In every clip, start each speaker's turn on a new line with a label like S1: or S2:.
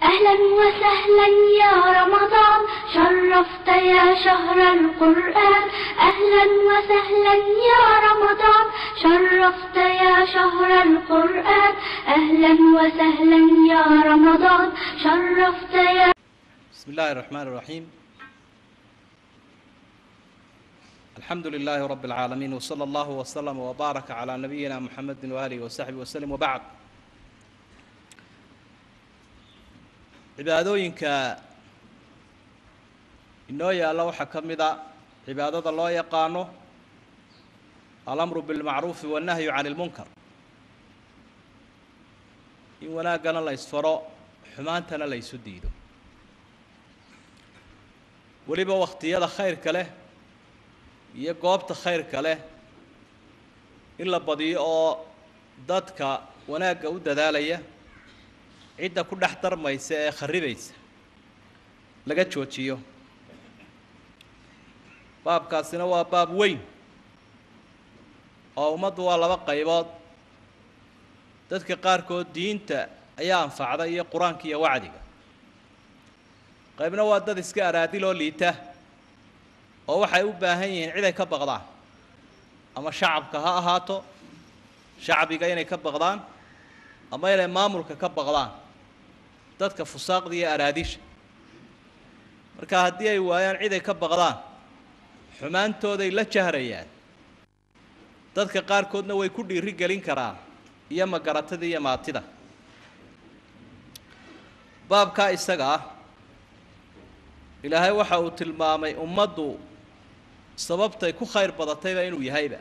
S1: أهلا وسهلا يا رمضان شرفت يا شهر القرآن أهلا وسهلا يا رمضان شرفت يا شهر القرآن أهلا وسهلا يا رمضان شرفت يا
S2: بسم الله الرحمن الرحيم الحمد لله رب العالمين وصلى الله وسلم وبارك على نبينا محمد وآله وصحبه وسلم وبعد cibaadooyinka inoo yaalla waxaa ka mid a cibaadada loo yaqaano alamru bilmacruufi wannahyu cani ilmunkar in wanaaggana la ysfaro xumaantana la ysu diido weliba wakhtiyada khayrka leh iyo goobta khayrka leh in la badiyo oo dadka wanaagga u dadaalaya cidda ku dhex darmaysa ee kharibaysa laga joojiyo baabkaasina waa baab weyn oo ummaddu waa laba qaybood dadka qaarkood diinta ayaa anfacda iyo qur-aanka iyo wacdiga qaybna waa dad iska araadiloo liita oo waxay u baahan yihiin cid ay ka baqdaan ama shacabka ha ahaato shacbiga inay ka baqdaan ama inay maamulka ka baqdaan dadka fusaaqda iyo araadisha marka haddii ay waayaan cid ay ka baqdaan xumaantooday la jahrayaan dadka qaarkoodna way ku dhiiri gelin karaan iyo magaratada iyo maatida baabkaa isaga ah ilaahay waxa uu tilmaamay ummaddu sababtay ku khayr badatayba inuu yahayba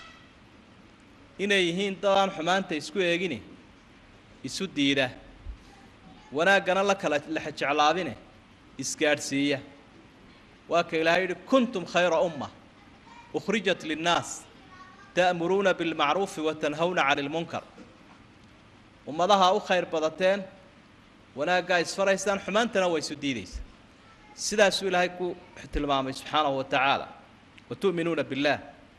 S2: inay yihiin dadaan xumaanta isku eegine isu diida wanaaggana la kala lexjeclaabine isgaadhsiiya waa ka ilaahay yidhi kuntum khayra umma ukhrijat linnaas ta'muruuna bilmacruufi wa tanhawna cani ilmunkar ummadaha u khayr badateen wanaaggaa isfaraysaan xumaantana waa isu diidaysa sidaasuu ilaahay ku tilmaamay subxaanahu wa tacaala wa tu'minuuna billaah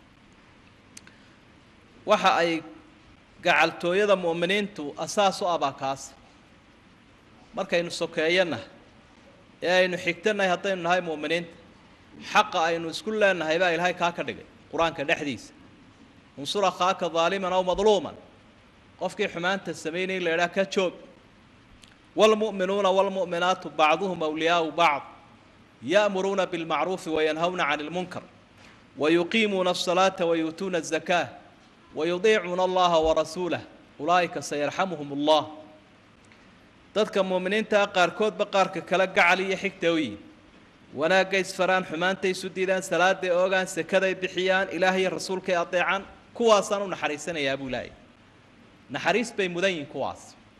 S2: waxa ay gacaltooyada mu'miniintu asaas u abaa kaas markaynu sokeeyana ee aynu xigtanahay haddaynu nahay mu'miniinta xaqa aynu isku leenahay baa ilaahay kaa ka dhigay qur-aanka dhexdiisa unsur akhaaka daaliman aw madluuman qofkii xumaanta samaynay in la idhaha ka joog waalmu'minuuna waalmu'minaatu bacduhum awliyaau bacd ya'muruuna bilmacruufi wayanhawna cani ilmunkar wayuqiimuuna asalaata wayuutuuna azakaa wayudiicuuna allaha warasuulah ulaa'ika sayarxamuhum allah dadka muuminiintaa qaarkoodba qaarka kale gacal iyo xigta u yihin wanaagga isfaraan xumaanta isu diidaan salaaday oogaan sekaday bixiyaan ilaah iyo rasuulkay adeecaan kuwaasaan u naxariisanayaa buu ilaahay naxariis bay mudan yihin kuwaas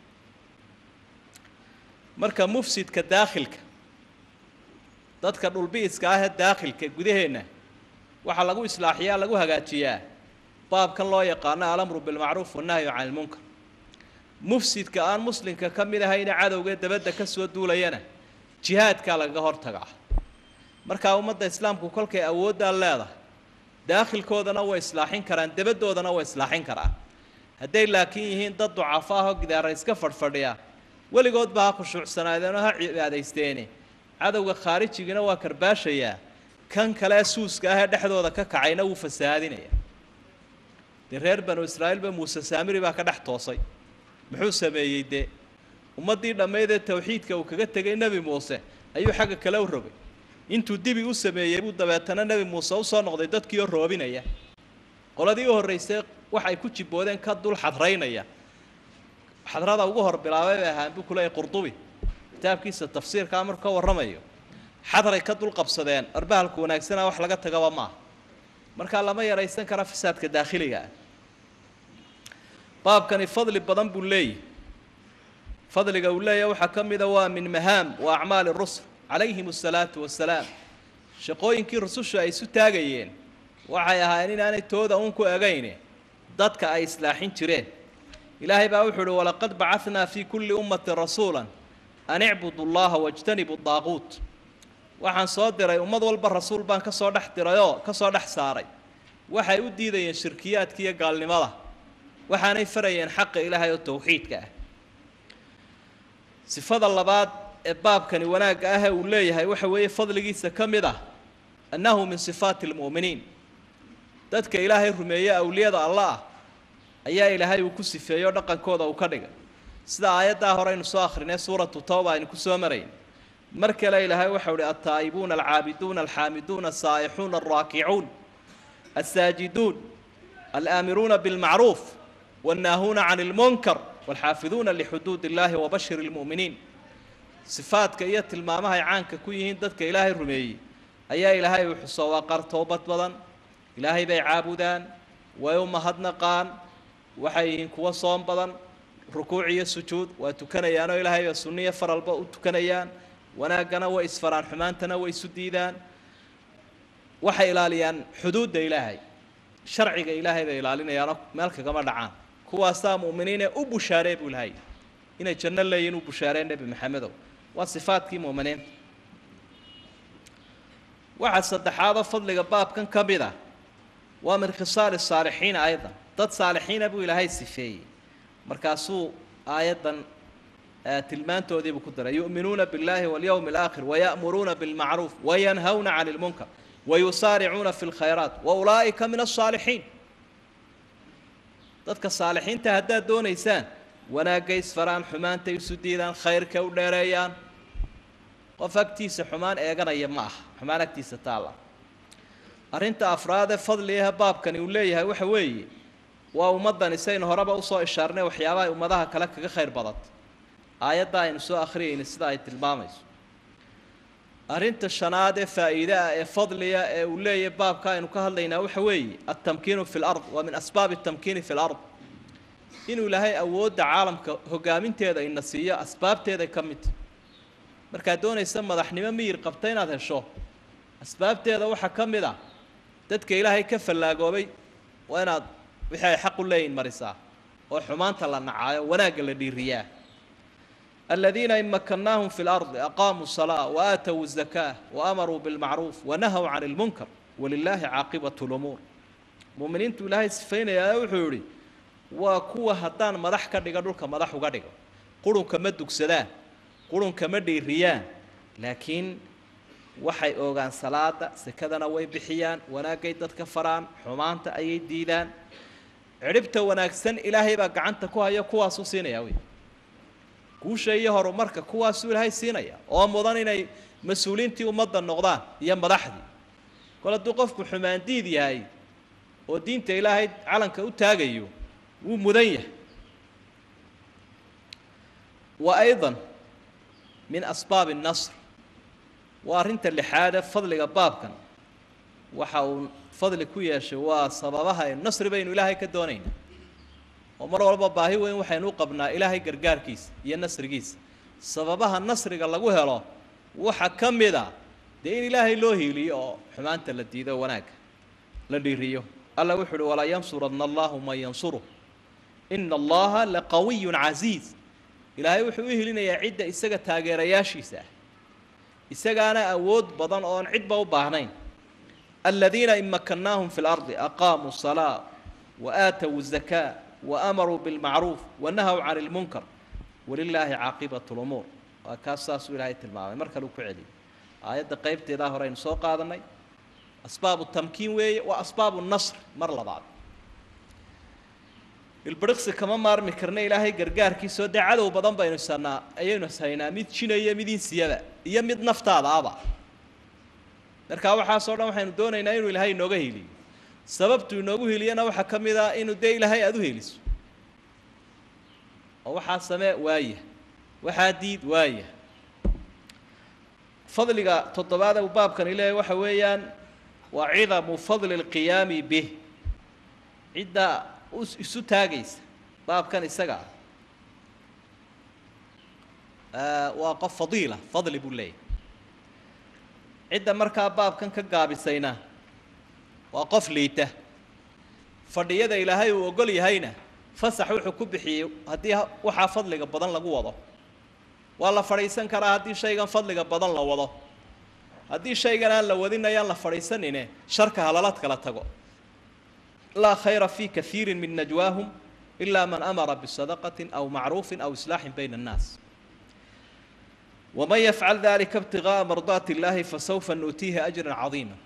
S2: marka mufsidka daakhilka dadka dhulbi'iska ah ee daakhilka gudaheenna waxaa lagu islaaxiyaa lagu hagaajiyaa baabkan loo yaqaano alamru bilmacruuf wannahyu cani ilmunkar mufsidka aan muslimka ka mid ahayna cadowgee dabadda ka soo duulayana jihaadkaa lagaga hortagaa markaa ummadda islaamku kolkay awooddaa leedahay daakhilkoodana way islaaxin karaan dabaddoodana way islaaxin karaan hadday laakiin yihiin dad ducafo ah oo gidaara iska fadhfadhiya weligoodba ha khushuucsanaadeenoo ha cibaadaysteene cadowga khaarijigina waa karbaashayaa kan kale suuska ah ee dhexdooda ka kacayna wuu fasahaadinaya dee reer banu israa'iilba muuse saamiri baa ka dhex toosay muxuu sameeyey dee ummaddii dhammayd ee tawxiidka uu kaga tegay nebi muuse ayuu xagga kale u rogay intuu dibi u sameeyey buu dabeetana nebi muuse usoo noqday dadkii oo roobinaya qoladii u horraysay waxay ku jibboodeen ka dul xadraynaya xadrada ugu hor bilaabay bay ahaan buu kuleeyay qurdubi kitaabkiisa tafsiirkaa markuu ka warramayo xadray ka dul qabsadeen arbahalku wanaagsana wax laga tagaba maaha markaa lama yaraysan kara fasaadka daakhiliga ah baabkani fadli badan buu leeyahy fadliga uu leeyahy waxaa ka mida waa min mahaam wa acmaali rusul calayhim asalaatu wasalaam shaqooyinkii rusushu ay isu taagayeen waxay ahaayeen inaanay tooda uun ku egayne dadka ay islaaxin jireen ilaahay baa wuxuu uhi walaqad bacanaa fii kulli ummatin rasuula an icbudu llaha wajtanibu daaquut waxaan soo diray ummad walba rasuul baan ka soo dhex dirayoo ka soo dhex saaray waxay u diidayeen shirkiyaadka iyo gaalnimada waxaanay farayeen xaqa ilaahay oo tawxiidka ah sifada labaad ee baabkani wanaagga ah ee uu leeyahay waxa weeye fadligiisa ka mid ah annahu min sifaati almu'miniin dadka ilaahay rumeeye awliyada alla ah ayaa ilaahay uu ku sifeeyo dhaqankooda uu ka dhigay sida aayaddaa hore aynu soo akhrinay suuratu tawba aynu ku soo marayn mar kale ilaahay waxau uhi altaa'ibuuna alcaabiduuna alxaamiduuna asaa'ixuuna alraakicuun alsaajiduun alaamiruuna bilmacruuf wannaahuuna can ilmunkar waalxaafiduuna lixuduud illaahi wabashir ilmu'miniin sifaadka iyo tilmaamahay caanka ku yihiin dadka ilaahay rumeeyey ayaa ilaahay uu xuso waa qaar toobad badan ilaahay bay caabudaan way u mahadnaqaan waxay yihiin kuwo soom badan rukuuc iyo sujuud waa tukanayaanoo ilaahay baa sunniyo faralba u tukanayaan wanaaggana way isfaraan xumaantana way isu diidaan waxay ilaaliyaan xuduudda ilaahay sharciga ilaahay bay ilaalinayaanoo meel kagama dhacaan kuwaasaa mu'miniinee u bushaaree buu ilahay inay janno leeyihin u bushaareen nebi maxamedow waa sifaadkii mu'miniinta waxaa saddexaadoo fadliga baabkan ka mid ah waa min khisaali saalixiina aydan dad saalixiina buu ilaahay sifeeyey markaasuu aayaddan tilmaantoodiibuu ku daray yu'minuuna biاllahi walyowmi alaakhir waya'muruuna bilmacruuf wayanhawna can ilmunkar wayusaaricuuna fi lkhayraat wa ulaa'ika min asaalixiin dadka saalixiinta haddaad doonaysaan wanaagga isfaraan xumaantay isu diidaan khayrka u dheereeyaan qof agtiisa xumaan eeganaya ma aha xumaan agtiisa taalla arrinta afraadee fadligaha baabkani uu leeyahay waxa weeye waa ummaddani saynu horeba usoo ishaarnay waxyaabahay ummadaha kale kaga khayr badanta aayadda aynu soo akhriyayna sida ay tilmaamayso arrinta shanaad ee faa'iide ah ee fadliga ee uu leeyahay baabka aynu ka hadlaynaa waxa weeye altamkiinu fi lard waa min asbaabi tamkiini fi lard inuu ilaahay awoodda caalamka hogaaminteeda ina siiyo asbaabteeday ka midta markaad doonaysa madaxnimo miyir qabta inaad hesho asbaabteeda waxaa ka mid ah dadka ilaahay ka fallaagoobay waa inaad wixii ay xaq u leeyihin marisaa oo xumaanta la nacaayo wanaagga la dhiiriyaa aladiina in makannaahum fi lardi aqaamuu salaa wa aatow zakaa wa amaruu bilmacruuf wanahaw can ilmunkar walilaahi caaqibatu lumuur muuminiintu ilaahay sifaynayaa wuxuu yihi waa kuwa haddaan madax ka dhiga dhulka madax uga dhigo qurunka ma dugsadaan qurunka ma dhiiriyaan laakiin waxay oogaan salaada sekadana way bixiyaan wanaaggay dadka faraan xumaanta ayay diidaan cidhibta wanaagsan ilaahay baa gacanta ku haya kuwaasuu siinaya wey guusha iyo horumarka kuwaasuu ilaahay siinaya oo mudan inay mas-uuliintii ummadda noqdaan iyo madaxdii kol hadduu qofku xumaandiid yahay oo diinta ilaahay calanka u taagayo wuu mudan yahay wa aydan min asbaabi الnasr waa arrinta lixaade fadliga baabkan waxa uu fadli ku yeeshay waa sababaha nasri baynu ilaahay ka doonayna oo mar walba baahi weyn waxaynu u qabnaa ilaahay gargaarkiisa iyo nasrigiisa sababaha nasriga lagu helo waxa ka mid a dee in ilaahay loo hiiliyo oo xumaanta la diido wanaagga la dhiiriyo alla wuxu uhi walaa yansuranna allahu man yansuruh ina allaha laqawiyu casiiz ilaahay wuxuu u helinayaa cidda isaga taageerayaashiisa ah isagaana awood badan oon cidba u baahnayn aladiina in makannaahum fi lardi aqaamuu salaa wa aatow zakaa wa amaruu bilmacruuf wanahaw can ilmunkar walilaahi caaqibatu lumuur waa kaas saasuu ilaahay tilmaamay mar kale uu ku celiyay aayadda qeybteedaa hore aynu soo qaadanay asbaabu tamkiin weeye waa asbaabu nasr mar labaad ilbiriqsi kama maarmi karna ilaahay gargaarkiisoo dee cadow badan baynu sanaa ayaynu haynaa mid jinaya mid insiyaba iyo mid naftaada aba markaa waxaasoo dhan waxaynu doonaynaa inuu ilaahay inooga heliyo sababtuu inoogu heliyana waxaa ka mid ah inuu dee ilaahay aada u heliso oo waxaa samee waaya waxaa diid waaya fadliga toddobaad uu baabkani leeyahy waxa weeyaan waa cidamu fadli اlqiyaami bih cidda isu taagaysa baabkan isaga ah waa qof fadiila fadli buu leeyahy cidda markaa baabkan ka gaabisayna waa qof liita fadhiyada ilaahay uu ogol yahayna fasax wuxuu ku bixiyey haddii waxaa fadliga badan lagu wado waa la fadhiisan karaa haddii shaygan fadliga badan la wado haddii shaygan aan la wadin ayaan la fadhiisanine sharka halalaad kala tago laa khayra fi kaiiri min najwaahum ila man amara bisadaqati aw macruufin aw islaaxin bayna annaas waman yafcal dalika ibtigaaa mardaati illaahi fasawfa nuutiihi ajran cadiima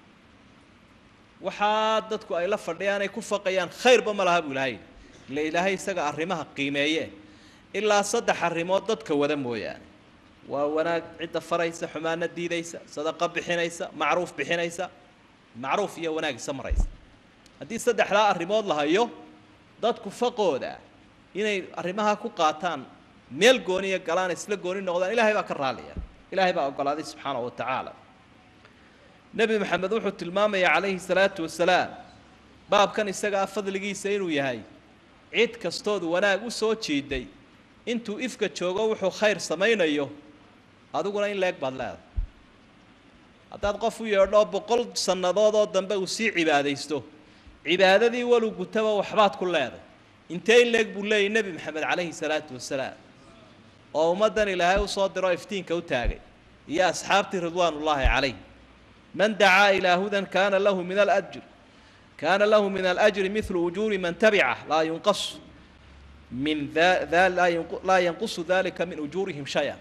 S2: waxaa dadku ay la fadhiyaan ay ku faqayaan khayrba ma laha buu ilaahay ila ilaahay isaga arrimaha qiimeeye ilaa saddex arrimood dadka wada mooyaane waa wanaag cidda faraysa xumaana diidaysa sadaqa bixinaysa macruuf bixinaysa macruuf iyo wanaag isa maraysa haddii saddexdaa arrimood la hayo dadku faqooda inay arrimaha ku qaataan meel gooniya galaan isla gooni noqdaan ilaahay baa ka raaliya ilaahay baa ogolaaday subxaana wa tacaala nebi maxamed wuxuu tilmaamaya calayhi salaatu wasalaam baabkan isagaa fadligiisa inuu yahay cid kastood wanaag u soo jiiday intuu ifka joogo wuxuu khayr samaynayo adiguna in leeg baad leedahay haddaad qof u yeedho boqol sannadood oo dambe uu sii cibaadaysto cibaadadii walu gutaba waxbaad ku leeday intee in leeg buu leeyay nebi maxamed calayhi salaatu wasalaam oo ummaddan ilaahay u soo diro iftiinka u taagay iyo asxaabtii ridwaanullaahi calayh man dacaa ilaa hudan kaana lahu min alajr kaana lahu min alajri midlu ujuuri man tabicah laa yunqasu min laa yanqusu dalika min ujuurihim shaya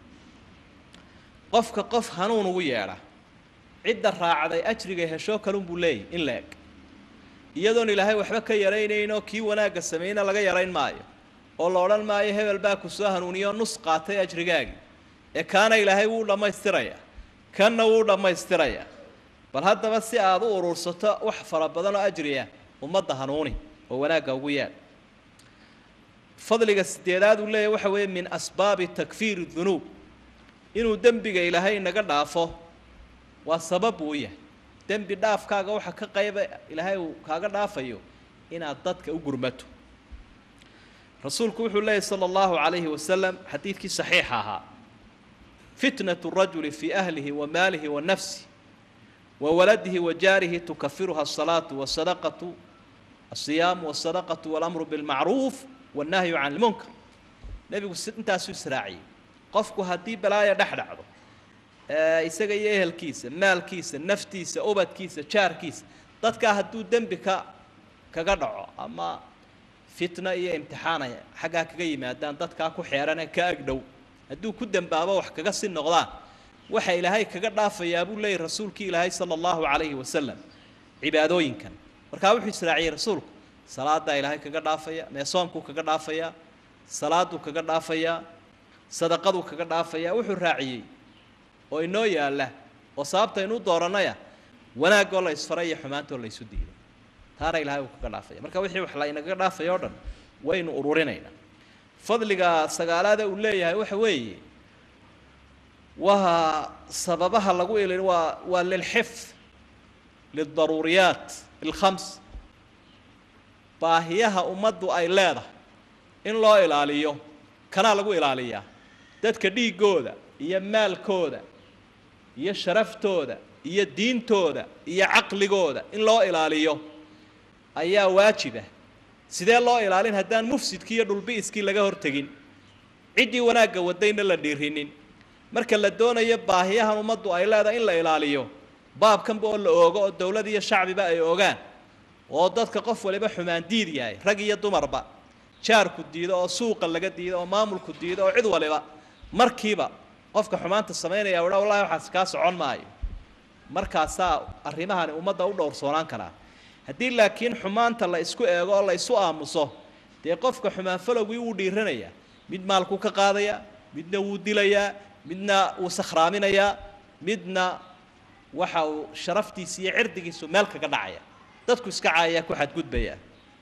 S2: qofka qof hanuun ugu yeedha cidda raacday ajrigay heshoo kalunbuu leeyay in la eg iyadoon ilaahay waxba ka yaraynaynoo kii wanaagga sameeyna laga yarayn maayo oo la odhan maayo hebel baa ku soo hanuuniyo nus qaatay ajrigaagii ee kaana ilaahay wuu dhammaystiraya kanna wuu dhammaystiraya bal haddaba si aad u urursato wax fara badan oo ajriya ummadda hanuuni oo wanaagga ugu yaad fadliga sideedaad uu leeyahy waxa weeye min asbaabi takfiiri dunuub inuu dembiga ilaahay inaga dhaafo waa sabab uu yahay dembi dhaafkaaga waxa ka qayba ilaahay uu kaaga dhaafayo inaad dadka u gurmato rasuulku wuxuu leeyahy sala allahu calayhi wasalam xadiidkii saxiixa ahaa fitnatu rajuli fii ahlihi wa maalihi wa nafsi wa waladihi wa jaarihi tukafiruha asalaatu wasadaqatu asiyaamu wasadaqatu walamru bilmacruuf wannahyu can lmunkar nebigu intaasuu israaciyey qofku haddii balaaya dhex dhacdo isaga iyo ehelkiisa maalkiisa naftiisa ubadkiisa jaarkiisa dadkaa hadduu dembi ka kaga dhaco ama fitna iyo imtixaanay xaggaa kaga yimaadaan dadkaa ku xeerane ka agdhow hadduu ku dembaabo wax kaga si noqdaan waxa ilaahay kaga dhaafayaa buu leeyahy rasuulkii ilaahay sala allahu calayhi wasalam cibaadooyinkan markaa wuxuu israaciyey rasuulku salaadaa ilaahay kaga dhaafaya meesoomkuu kaga dhaafayaa salaaduu kaga dhaafayaa sadaqaduu kaga dhaafayaa wuxuu raaciyey oo inoo yaalla oo sababta inuu dooranaya wanaagoo la isfaray iyo xumaantoo la ysu diiday taana ilahay uu kaga dhaafaya marka wixii wax la inaga dhaafaya o dhan waynu ururinaynaa fadliga sagaalaada uu leeyahay waxa weeye waa sababaha lagu ilin waa waa lilxifd lildaruuriyaat alkhams baahiyaha ummaddu ay leedahay in loo ilaaliyo kanaa lagu ilaaliyaa dadka dhiiggooda iyo maalkooda iyo sharaftooda iyo diintooda iyo caqligooda in loo ilaaliyo ayaa waajiba sidee loo ilaalin haddaan mufsidkii iyo dhulbi'iskii laga hortegin ciddii wanaagga wadayna la dhiirinin marka la doonayo baahiyahan ummaddu ay leedahay in la ilaaliyo baabkanba oo la oogo oo dowlad iyo shacbiba ay ogaan oo dadka qof waliba xumaan diid yahay rag iyo dumarba jaarku diido oo suuqa laga diido oo maamulku diido oo cid waliba markiiba qofka xumaanta samaynaya udha wallahi waxaas kaa socon maayo markaasaa arrimahani ummadda u dhowrsoonaan karaa haddii laakiin xumaanta la isku eego oo la isu aamuso dee qofka xumaan falowgii wuu dhiiranayaa mid maalkuu ka qaadayaa midna wuu dilayaa midna wuu sakhraaminayaa midna waxa uu sharaftiisa iyo cirdigiisu meel kaga dhacaya dadku iska caayaya ku xadgudbaya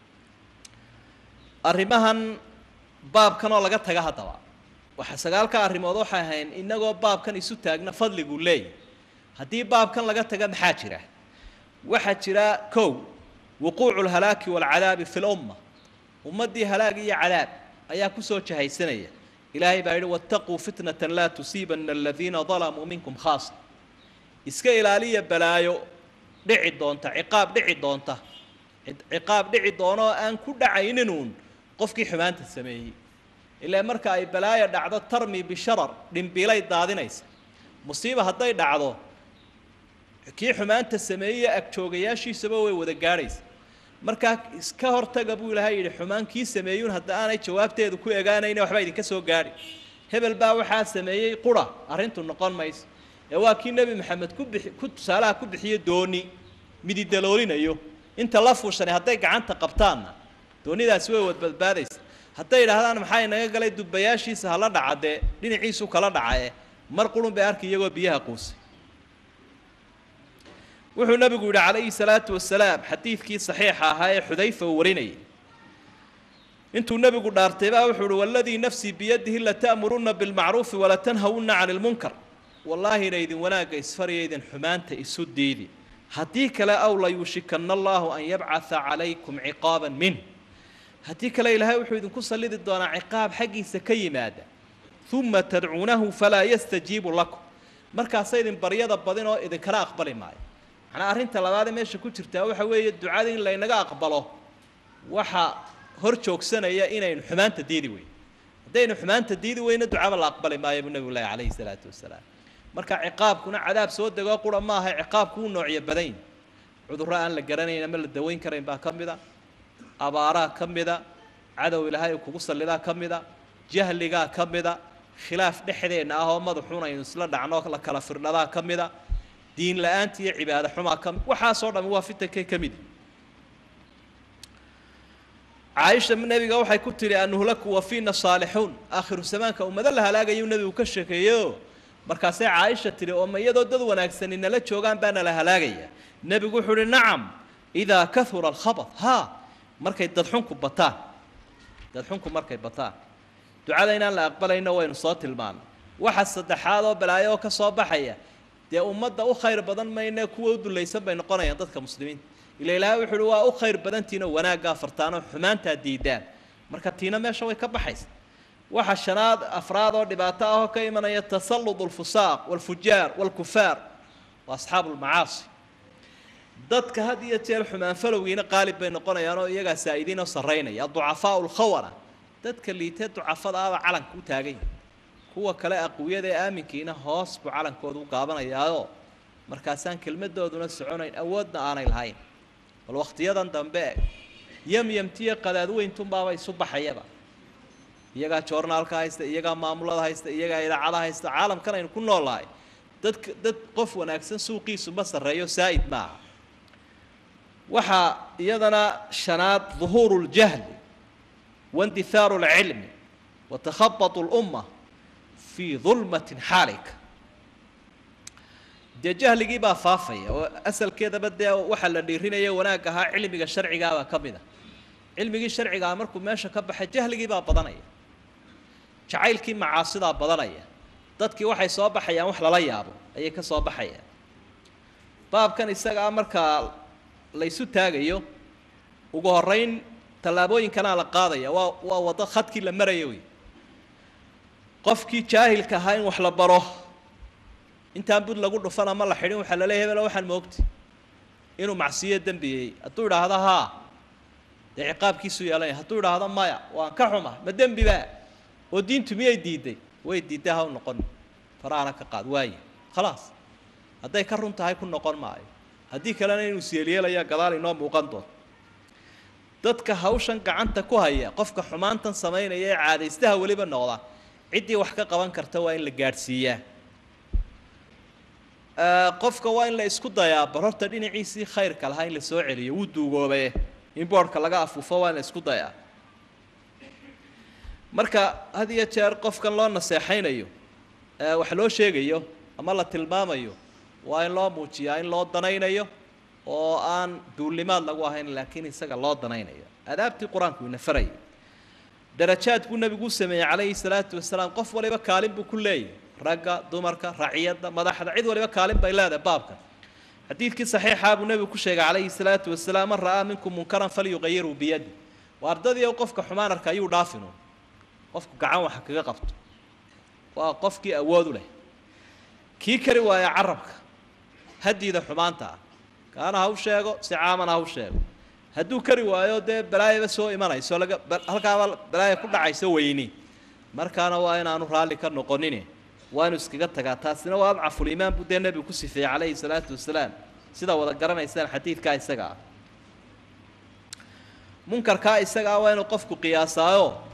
S2: arrimahan baabkan oo laga taga haddaba waxa sagaalka arrimood waxay ahayn inagoo baabkan isu taagna fadliguu leeyahy haddii baabkan laga taga maxaa jira waxaa jira kow wuquucu lhalaaki waalcadaabi fi lumma ummaddii halaag iyo cadaab ayaa kusoo jahaysanaya ilaahay baa yidhi wattaquu fitnatan laa tusiibana aladiina dalamuu minkum khaasa iska ilaaliya balaayo dhici doonta ciqaab dhici doonta ciqaab dhici doonoo aan ku dhacayninuun qofkii xumaanta sameeyey ilaa marka ay balaayo dhacdo tarmi bisharar dhimbiilay daadinaysa musiiba hadday dhacdo kii xumaanta sameeyey agjoogayaashiisaba way wada gaadhaysa markaa iska hortaga buu ilaahay yidhi xumaan kii sameeyuun hadda aanay jawaabteedu ku egaanayna waxba idinka soo gaadhi hebel baa waxaa sameeyey qura arrintu noqon mayso ee waa kii nebi maxamed ku bixi ku tusaalaha ku bixiyo dooni mididaloolinayo inta la fuushanay hadday gacanta qabtaanna doonidaasi way wad badbaadaysa hadday idhaahdaan maxaa inaga galay dubbayaashiisa hala dhaca dee dhinaciisu kala dhacae mar qurun bay arki iyagoo biyaha quusay wuxuu nabigu yidhi calayhi salaatu wasalaam xadiidkii saxiixa ahaa ee xudayfa uu warinayay intuu nebigu dhaartay baa wuxuu uhi waladii nafsii biyadihi lata'murunna bilmacruufi walatanhawunna cani lmunkar wallaahina idin wanaagga isfaraya idin xumaanta isu diidi haddii kale aw layuushikana allahu an yabcatha calaykum ciqaaban min haddii kale ilaahay wuxuu idinku sallidi doonaa ciqaab xaggiisa ka yimaada uma tadcuunahu falaa yastajiibu lakum markaasa idin baryada badin oo idinkana aqbali maayo macnaa arrinta labaadee meesha ku jirtaa waxa weeye ducada in laynaga aqbalo waxa hor joogsanaya inaynu xumaanta diidi weyno haddaynu xumaanta diidi weyno ducaba la aqbali maayo buu nebigu lahi calayhi salaatu wasalaam marka ciqaabkuna cadaab soo degoo qura maaha ciqaabku u noocyo badayn cudurro aan la garanayn ama la daweyn karayn baa ka mid a abaaraa ka mida cadow ilaahay uu kugu sallidaa ka mida jahligaa ka mida khilaaf dhexdeenna ah oo madaxuun aynu isla dhacno la kala firdhadaa ka mida diin la-aanta iyo cibaado xumaa ka mid waxaasoo dhami waa fitankay ka mid caaisha nebiga waxay ku tidhi anuhlaku wa fiina saalixuun aakhiru zamaanka ummado la halaagayuu nebigu ka sheekeeyeyo markaasay caaisha tidhi oo ma iyadoo dad wanaagsani nala joogaan baana la halaagaya nebigu wuxuu uhi nacam idaa kahura alkhabad haa markay dadxunku bataan dadxunku markay bataan ducada inaan la aqbalayno waynu soo tilmaanay waxa saddexaad oo balaayo oo ka soo baxaya dee ummadda u khayr badan mayne kuwa u dulaysan bay noqonayaan dadka muslimiinta ila ilaahay wuxu uhi waa u khayr badantiinoo wanaaggaa fartaanoo xumaantaa diidaan marka tiina meesha way ka baxaysa waxa shanaad afraad oo dhibaato ah oo ka imanaya tasallud alfusaaq walfujaar walkufaar wa asxaabu lmacaasi dadka had iyo jeer xumaan falowgiina qaalib bay noqonayaan oo iyagaa saa'idiin oo sarraynaya aducafaau lkhawana dadka liitee ducafada ahba calanka u taagan yahay kuwa kale aqwiyada ee aaminkiina hoos buu calankooda u gaabanayaao markaasaan kelmadooduna soconayn awoodna aanay lahayn bal wakhtiyadan dambe yamyamtiyo qadaadweyntunbaaba isu baxayaba iyagaa joornaalka haysta iyagaa maamulada haysta iyagaa idaacada haysta caalamkan aynu ku noolnahay dadka dad qof wanaagsan suuqiisu ma sarreeyo saa'id maaha waxaa iyadana shanaad duhuuru ljahli waindihaaru lcilmi wa takhabatu lumma fii dulmatin xaalika dee jahligii baa faafaya oo asalkeedaba dee waxaa la dhiirinaya wanaag ahaa cilmiga sharcigaabaa ka mid a cilmigii sharcigaa markuu meesha ka baxay jahligii baa badanaya jacaylkii macaasidaa badanaya dadkii waxay soo baxayaan wax lala yaabo ayay ka soo baxayaan baabkan isagaa markaa laysu taagayo ugu horeyn tallaabooyinkanaa la qaadaya waa waa waddo khadkii la maraya wey qofkii jaahilka ahaa in wax la baro intaan bud lagu dhufan ama la xidhin waxaa laleeyahy hebelo waxaan moogti inuu macsiyo dembiyey hadduu idhaahdo haa dee ciqaabkiisu yeelanaya hadduu idhaahdo maya waan ka xuma ma dembiba oo diintu miyay diiday way diidday ha u noqon farahana ka qaad waaye khalaas hadday ka run tahay ku noqon maayo haddii kalena inuu isyeelyeelaya gadaal inoo muuqan doonto dadka hawshan gacanta ku haya qofka xumaantan samaynaya ee caadaystaha weliba noqda ciddii wax ka qaban karta waa in la gaadhsiiyaa qofka waa in la isku dayaa bar horta dhinaciisii khayrka lahaa in la soo celiyo wuu duugoobe in boodhka laga afuufo waa in la isku dayaa marka had iyo jeer qofkan loo naseexaynayo wax loo sheegayo ama la tilmaamayo waa in loo muujiyaa in loo danaynayo oo aan duullimaad lagu ahayn laakiin isaga loo danaynayo adaabtii qur-aanku ina farayay darajaad buu nebigu u sameeyey calayhi salaatu wasalaam qof waliba kaalin buu ku leeyahy ragga dumarka raciyadda madaxda cid waliba kaalin bay leedahay baabkan xadiidkii saxiixaa buu nebigu ku sheegay calayhi salaatu wasalaam man ra'aa minkum munkaran falyuqayiruu biyadi waa ardadii qofka xumaan arka ayuu dhaafinu qofku gacan waxa kaga qabto waa qofkii awood u leh kii kari waaya carabka hadiida xumaanta ah kaana ha u sheego si caamana ha u sheego hadduu kari waayo dee balaayaba soo imanayso laga halkaaba balaaya ku dhacayso weyni markaana waa inaanu raalli ka noqonin waa inu iskaga tagaa taasina waa adcafulimaan buu dee nebigu ku sifeeyey calayhi salaatu wasalaam sidaa wada garanaysaan xadiidkaa isaga ah munkarkaa isagaa waa inuu qofku qiyaasaayo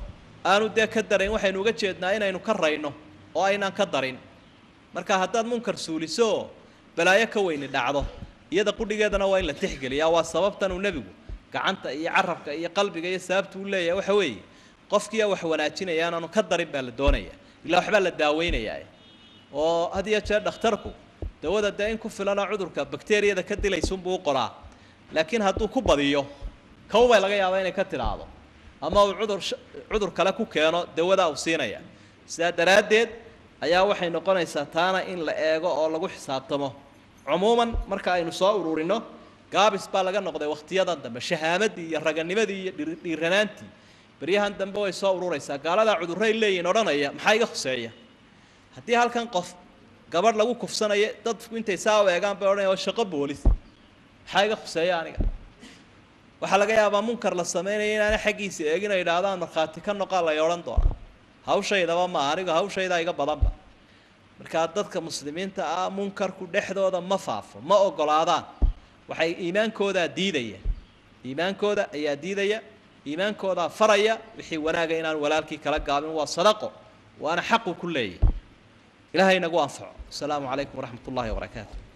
S2: aanu dee ka darayn waxaynu uga jeednaa inaynu ka rayno oo aynaan ka darin marka haddaad munkar suuliso oo balaayo ka weyni dhacdo iyada qudhigeedana waa in la tixgeliyaa waa sababtan uu nebigu gacanta iyo carabka iyo qalbiga iyo sababta uu leeyahay waxa weeye qofkiiyaa wax wanaajinaya inaanu ka darin baa la doonaya ilaa waxbaa la daaweynayaa oo had iyo jeer dhakhtarku dawada dee in ku filana cudurka bakteriyada ka dilaysunbuu u qoraa laakiin hadduu ku badiyo kow bay laga yaabaa inay ka tidhaahdo ama uu cudur cudur kale ku keeno dawadaa uu siinaya sidaa daraaddeed ayaa waxay noqonaysaa taana in la eego oo lagu xisaabtamo cumuuman marka aynu soo ururino gaabis baa laga noqday wakhtiyadan dambe shahaamadii iyo raganimadii iyo dhiiranaantii beryahan dambe way soo ururaysaa gaaladaa cudurray leeyihin odhanaya maxaa iga khuseeya haddii halkan qof gabadh lagu kufsanayo dadku intay saa u eegaan bay odhanaya waa shaqo boolis maxaa iga khuseeya aniga waxaa laga yaabaa munkar la sameynaya inaana xaggiisa eegin ay idhaahdaan markhaati ka noqaa lay odhan doona hawshaydaba maaha anigu hawshaydaa iga badanba markaa dadka muslimiinta ah munkarku dhexdooda ma faafo ma ogolaadaan waxay iimaankoodaa diidaya iimaankooda ayaa diidaya iimaankoodaa faraya wixii wanaaga inaan walaalkii kala gaabin waa sadaqo waana xaqu ku leeyahy ilahay nagu anfaco asalaamu calaykum waraxmat ullahi wabarakaatu